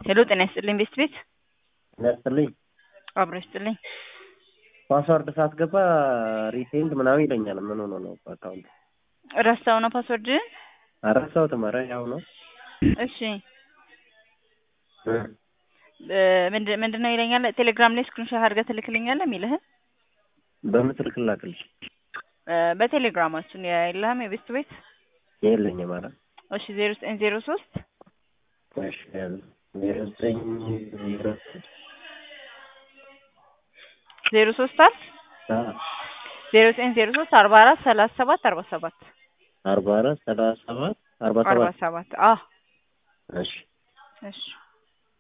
ሄሎ ጤና ይስጥልኝ ቤስት ቤት ያስጥልኝ አብሮ ይስጥልኝ። ፓስዋርድ ሳትገባ ሪሴንድ ምናምን ይለኛል። ምን ሆኖ ነው አካውንት? ረሳው ነው ፓስወርድህን? አረሳሁትም። ኧረ ያው ነው። እሺ ምንድን ምንድን ነው ይለኛል። ቴሌግራም ላይ ስክሪንሾት አድርገህ ትልክልኛለህ የሚልህን በምስል ክላክልሽ በቴሌግራማችን የለህም የቤስት ቤት የለኝም። ኧረ እሺ ዜሮ ዘጠኝ ዜሮ ሶስት እሺ ዜሮ ዘጠኝ ዜሮ ዜሮ ሶስት አል ዜሮ ዘጠኝ ዜሮ ሶስት አርባ አራት ሰላሳ ሰባት አርባ ሰባት አርባ አራት ሰላሳ ሰባት አርባ አርባ ሰባት ሰባት አዎ እሺ እሺ